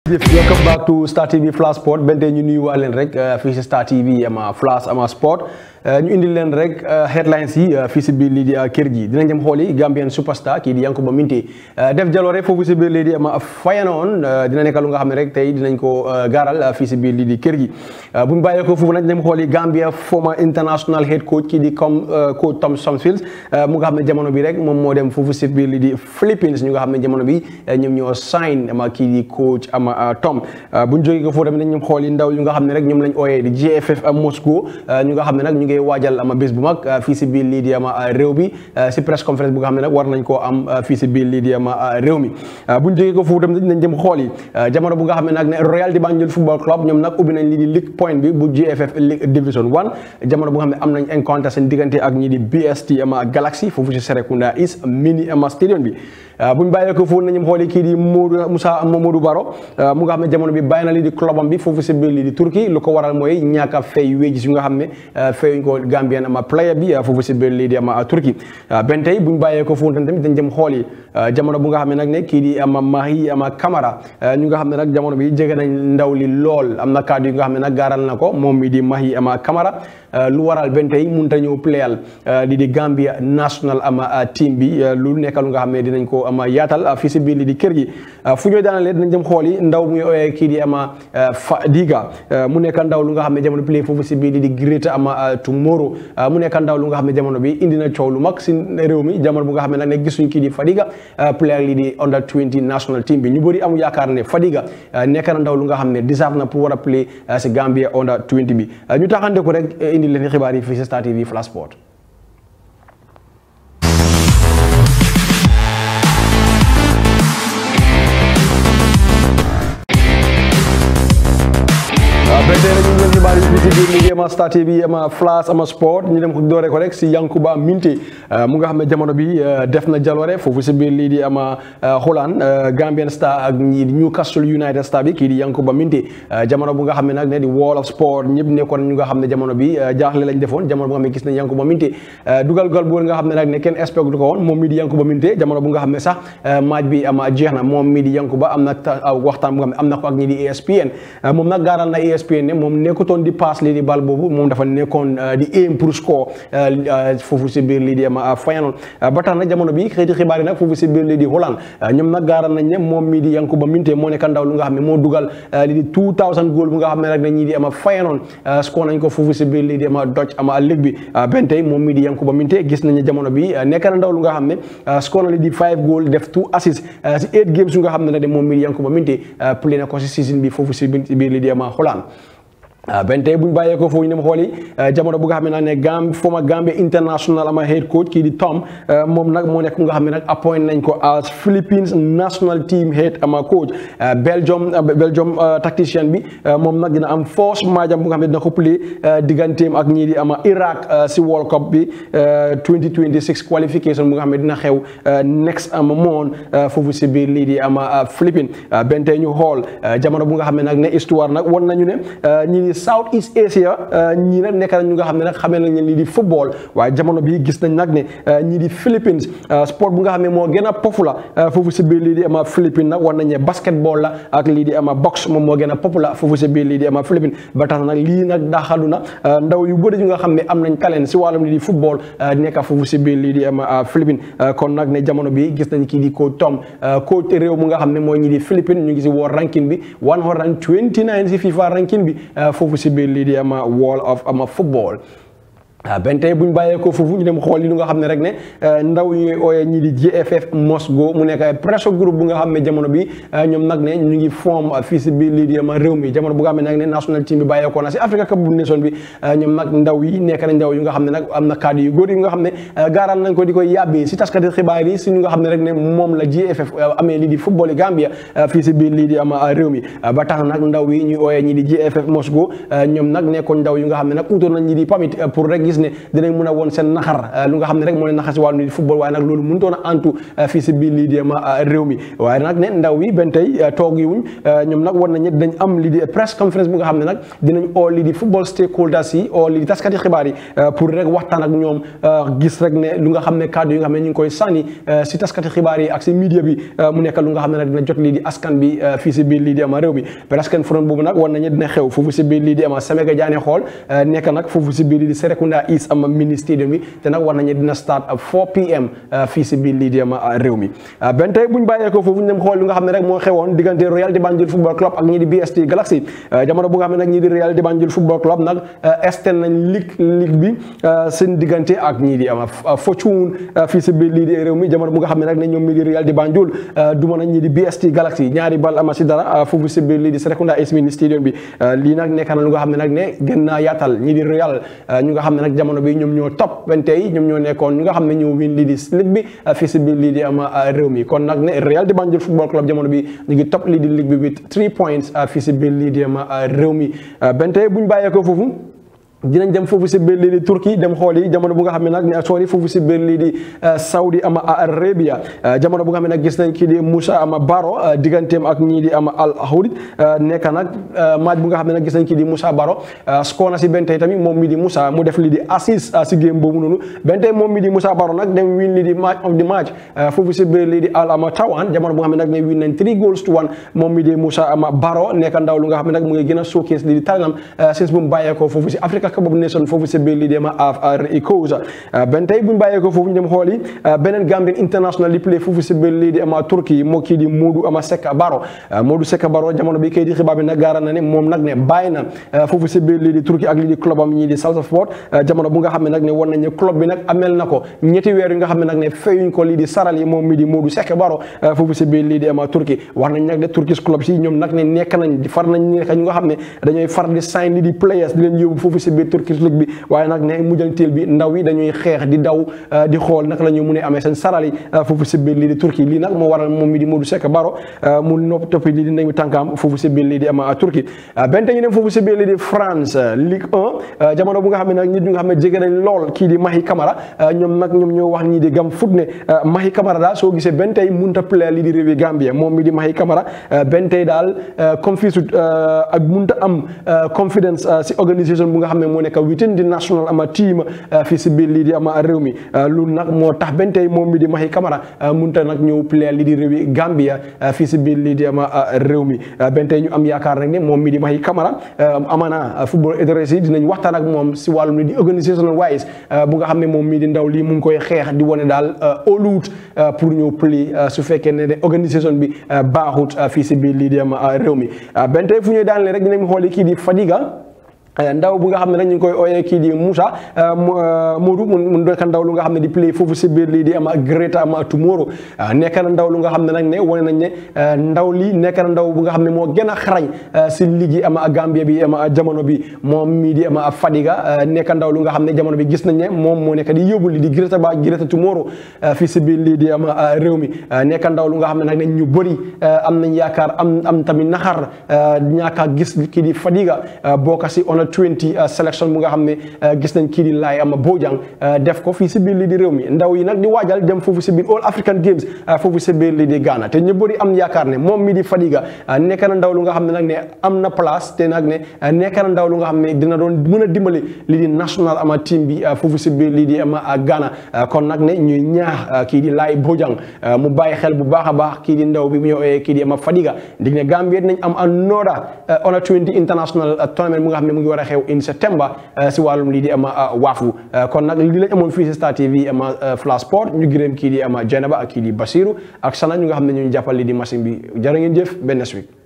welcome back to Star TV Flash Sport benn tey ñu nuyu waa leen rek fii si Star TV ama Flash ama Sport ñu indil leen rek headlines yi fii si biir lii di kër gi dinañ dem xooli Gambian superstar kii di Yankuba Minteh def jaloore foofu si biir lii di ama Feyenoord dina nekk lu nga xam ne rek tey dinañ ko gaaral fii si biir lii di kër gi bu ñu bàyyee ko foofu nag dem xooli Gambia former international head coach kii di comme coach Tom Somfield mu nga xam ne jamono bi rek moom moo dem foofu si biir lii di Philippines ñu nga xam ne jamono bi ñoom ñoo sign ama kii di coach ama Tom bu ñu jógee ko foofu tamit dañu xool yi ndaw yu nga xam ne rek ñoom lañ ooyee di GFF Moscow ñu nga xam ne nag ñu ngi waajal ama bés bu mag fii si biir lii di ama réew bi si press conference bu nga xam ne nag war nañ koo am fii si biir lii di ama réew mi bu ñu jógee ko foofu tamit nañ dem xool yi jamono bu nga xam ne nag ne Royal di Banjul Football Club ñoom nag ubbi nañ lii di League Point bi bu GFF League Division 1 jamono bu nga xam ne am nañ encounter seen diggante ak ñii di BST ama Galaxy foofu si Serekunda East mini ama stadium bi bu ñu bàyyee ko foofu nañu xooli kii di Modou Moussa Mamadou Baro mu nga xam ne jamono bi bàyyi na lii di clubam bi foofu si biir lii di Turquie lu ko waral mooy ñàkk a fay wages yu nga xam ne fayuñ ko Gambien ama player bi foofu si biir lii di ama Turquie benn tey bu ñu bàyyee ko foofu tamit dañ jëm xooli jamono bu nga xam ne nag ne kii di ama Mahi ama Camara ñu nga xam ne nag jamono bi jege nañ ndaw li lool am na kàddu yu nga xam ne nag gaaral na ko moom mi di Mahi ama Camara lu waral benn tey mënut a ñëw playal lii di Gambia national ama team bi lu nekk lu nga xam ne dinañ ko ama yaatal fii si biir lii di kër gi fu ñooy daanalee dinañ jëm xool yi ndaw muy ooyee kii di ama Fadiga mu nekk ndaw lu nga xam ne jamono play foofu si biir lii di Great ama Tomorrow mu nekk ndaw lu nga xam ne jamono bi indi na coow lu mag si réew mi jamono bu nga xam ne nag ne gisuñ kii di Fadiga player lii di under 20 national team bi ñu bëri amu yaakaar ne Fadiga nekk na ndaw lu nga xam ne deserve na pour war a play si Gambia under 20 bi ñu taxante ko rek indi leen xibaar yi fii si Star TV Flash Sport benn tey rek ñu ngi leen xibaar yi fii si biir liggéey ama Star TV ama Flash ama Sport ñu dem ko doore ko rek si Yankuba Minteh mu nga xam ne jamono bi def na jaloore foofu si biir lii di ama Holland Gambian Star ak ñii di Newcastle United Star bi kii di Yankuba Minteh jamono bu nga xam ne nag ne di Wall of Sport ñëpp nekkoon ñu nga xam ne jamono bi jaaxle lañ defoon jamono bu nga xam ne gis nañ Yankuba Minteh dugal gal bu nga xam ne nag ne kenn expect du ko woon moom mii di Yankuba Minteh jamono bu nga xam ne sax match bi ama jeex na moom mii di Yankuba am na waxtaan bu nga xam ne am na ko ak ñii di ESPN moom nag gaaral na ESPN ne moom nekkutoon di pass lii di bal boobu moom dafa nekkoon di aim pour score foofu si biir lii di ama Feyenoord ba tax na jamono bi xëyti xibaar yi nag foofu si biir lii di Holland ñoom nag gaaral nañ ne moom mii di Yankuba Minteh moo nekk ndaw lu nga xam ne moo dugal lii di 2000 goal bu nga xam ne rek ne ñii di ama Feyenoord score nañ ko foofu si biir lii di ama Dutch ama ligue bi benn tey moom mii di Yankuba Minteh gis nañ ne jamono bi nekk na ndaw lu nga xam ne score na lii di 5 goal def 2 assists si 8 games yu nga xam ne nag moom mii di Yankuba Minteh play na ko si season bi foofu si biir lii di ama Holland benn tey bu ñu bàyyee ko foofu ñu dem xooli jamono bu nga xam ne nag ne Gam former Gambia international ama head coach kii di Tom moom nag moo nekk nga xam ne nag appoint nañ ko as Philippines national team head ama coach Belgium Belgium tacticien bi moom nag dina am force maajam bu nga xam ne dina ko play digganteem ak ñii di ama Iraq si World Cup bi 2026 qualification bu nga xam ne dina xew next ama moon foofu si biir lii di ama Philippines benn tey ñu xool jamono bu nga xam ne nag ne histoire nag won nañu ne ñii South East Asia ñii nag nekk nañ ñu nga xam ne nag xamee nañ leen lii di football waaye jamono bi gis nañ nag ne ñii di Philippines sport bu nga xam ne moo gën a populaire foofu si biir lii di ama Philippines nag war nañ ne basketball la ak lii di ama box moom moo gën a populaire foofu si biir lii di ama Philippines ba tax nag lii nag daxalu na ndaw yu bëri ñu nga xam ne am nañ talent si wàllum lii di football nekk foofu si biir lii di ama Philippines kon nag ne jamono bi gis nañ kii di coach Tom coach réew mu nga xam ne mooy ñii di Philippines ñu ngi si world ranking bi 129 si FIFA ranking bi foofu si biir lii di ama wall of ama football benn tey bu ñu bàyyee ko foofu ñu dem xool li nga xam ne rek ne ndaw ñuy ooyee ñi di GFF Mosgo mu nekk pressure groupe bu nga xam ne jamono bi ñoom nag ne ñu ngi form fii si biir lii di ama réew mi jamono bu nga xam ne nag ne national team bi bàyyeekoo na si Africa Cup bu nation bi ñoom nag ndaw yi nekk na ndaw yu nga xam ne nag am na cadre yu góor yi nga xam ne gaaral nañ ko di koy yàbbee si taskati xibaar yi si ñu nga xam ne rek ne moom la GFF amee lii di football yi Gambia fii si biir lii di ama réew mi ba tax nag ndaw yi ñuy ooyee ñi di GFF Mosgo ñoom nag nekkoon ndaw yu nga xam ne nag utoon nañ ñi di pamit pour rek gis ne dinañ mun a woon seen naxar lu nga xam ne rek moo leen naxar si wàllu di football waaye nag loolu mënutoon a antu fii si biir lii di ama réew mi waaye nag ne ndaw yi benn tey toog yi wuñ ñoom nag war nañu dinañ am lii di press conference bu nga xam ne nag dinañ oo lii di football stakeholders yi oo lii di taskati xibaar yi pour rek waxtaan ak ñoom gis rek ne lu nga xam ne kàddu yi nga xam ne ñu ngi koy sànni si taskati xibaar yi ak si media bi mu nekk lu nga xam ne nag dina jot lii di askan bi fii si biir lii di ama réew mi press conference boobu nag war nañu dina xew foofu si biir lii di ama Semega Jaane xool nekk nag foofu si biir lii di Serekunda East ama mini stadium bi te nag war nañu dina start 4 pm fii si biir lii di ama réew mi benn tey buñ bàyyee ko foofu ñu dem xool lu nga xam ne rek moo xewoon diggante Royal di Banjul Football Club ak ñii di BST Galaxy jamono bu nga xam ne nag ñii di Royal di Banjul Football Club nag esten nañ ligue ligue bi seen diggante ak ñii di ama Fortune fii si biir lii di réew mi jamono bu nga xam ne nag ne ñoom mii di Royal di Banjul duma nañ ñii di BST Galaxy ñaari bal ama si dara foofu si biir lii di Serekunda East Mini Stadium bi lii nag nekk na lu nga xam ne nag ne gën naa yaatal ñii di Royal ñu nga xam ne nag jamono bi ñoom ñoo top benn tey ñoom ñoo nekkoon ñu nga xam ne ñoo win lii di ligue bi fii si biir lii di ama réew mi kon nag ne Royal di Banjul Football Club jamono bi ñu ngi top lii di ligue bi with three points fii si biir lii di ama réew mi benn tey buñ bàyyee ko foofu dinañ dem foofu si biir lii di Turquie dem xool yi jamono bu nga xam ne nag ne sori foofu si biir lii di Saudi ama Arabia jamono bu nga xam ne nag gis nañ kii di Moussa ama Baro digganteem ak ñii di ama Al Ahly nekk nag match bu nga xam ne nag gis nañ kii di Moussa Baro score na si benn tey tamit moom mi di Moussa mu def lii di assist si game boobu noonu benn tey moom mi di Moussa Baro nag dem win lii di match of the match foofu si biir lii di Al ama Tawan jamono bu nga xam ne nag ne win nañ three goals to one moom mi di Moussa ama Baro nekk ndaw lu nga xam ne nag mu ngi gën a showcase lii di talentam since bu mu bàyyeekoo foofu si Africa Cup of Nations foofu si biir lii di ama AFR Ecosse benn tey bu ñu bàyyeekoo foofu ñu dem xool yi beneen Gambian international di play foofu si biir lii di ama Turquie moo kii di Modou ama Seka Baro Modou Seka Baro jamono bi kay di xibaar bi nag gaara na ne moom nag ne bàyyi na foofu si biir lii di Turquie ak lii di club am ñii di Salsa Sport jamono bu nga xam ne nag ne war nañ ne club bi nag amel na ko ñetti weer yi nga xam ne nag ne fayuñ ko lii di saral yi moom mi di Modou Seka Baro foofu si biir lii di ama Turquie wax nañ nag de Turkish club si ñoom nag ne nekk nañ far nañ nekk ñu nga xam ne dañooy far di sign lii di players di leen yóbbu foofu si biir Turkish league bi waaye nag ne mujjanteel bi ndaw yi dañuy xeex di daw di xool naka la ñu mun a amee seen saral yi foofu si biir lii di Turquie lii nag moo waral moom mi di Modou Seck Baro mu nopp toppi lii di ndeyu tànkaam foofu si biir lii di ama Turquie benn ñu dem foofu si biir lii di France Ligue 1 jamono bu nga xam ne nag nit ñu nga xam ne jege nañ lool kii di Mahi Camara ñoom nag ñoom ñoo wax ñii di gam foot ne Mahi Camara daal soo gisee benn tey munta player lii di réewi Gambie moom mi di Mahi Camara benn tey daal confuse ak munta am confidence si organisation bu nga xam ne moo nekk within di national ama team fii si biir lii di ama réew mi loolu nag moo tax benn tey moom mi di Mahi Camara munta nag ñëw player lii di réewi Gambia fii si biir lii di ama réew mi benn tey ñu am yaakaar nag ne moom mi di Mahi Camara amana football adresse yi dinañ waxtaan ak moom si wàllum ni di organisational wise bu nga xam ne moom mii di ndaw lii mu ngi koy xeex di wane daal oluut pour ñëw play su fekkee ne de organisation bi baaxut fii si biir lii di ama réew mi benn tey fu ñuy daanale rek dinañ xooli kii di Fadiga ndaw bu nga xam ne nag ñu ngi koy ooyee kii di Moussa Modou mu nekk ndaw lu nga xam ne di play foofu si biir lii di ama Greater ama Tomorrow nekk na ndaw lu nga xam ne nag ne wane nañ ne ndaw lii nekk na ndaw bu nga xam ne moo gën a xarañ si liggéey ama Gambia bi ama jamono bi moom mii di ama Fadiga nekk ndaw lu nga xam ne jamono bi gis nañ ne moom moo nekk di yóbbu lii di Greater ba Greater Tomorrow fii si biir lii di ama réew mi nekk ndaw lu nga xam ne nag ne ñu bëri am nañ yaakaar am am tamit naxar ñaaka gis kii di Fadiga bokk si 20 sélection bu nga xam ne gis nañ kii di laay ama Bojang def ko fii si biir lii di réew mi ndaw yi nag di waajal dem foofu si biir All African Games foofu si biir lii di Ghana te ñu bëri am yaakaar ne moom mi di Fadiga nekk na ndaw lu nga xam ne nag ne am na place te nag ne nekk na ndaw lu nga xam ne dina doon mën a dimbali lii di national ama team bi foofu si biir lii di ama Ghana kon nag ne ñuy ñaax kii di laay Bojang mu bàyyi xel bu baax a baax kii di ndaw bi mu ñëw kii di ama Fadiga ndig ne Gambie dinañ am another under 20 international tournament bu nga xam ne mu ngi war a xew in septembre si wàllum lii di ama waafu kon nag lii lañ amoon fii si Star TV ama Flash Sport ñu gërëm kii di ama Jenaba ak kii di Basiru ak Sana ñu nga xam ne ñu jàppal lii di machine bi jërë ngeen jëf benn week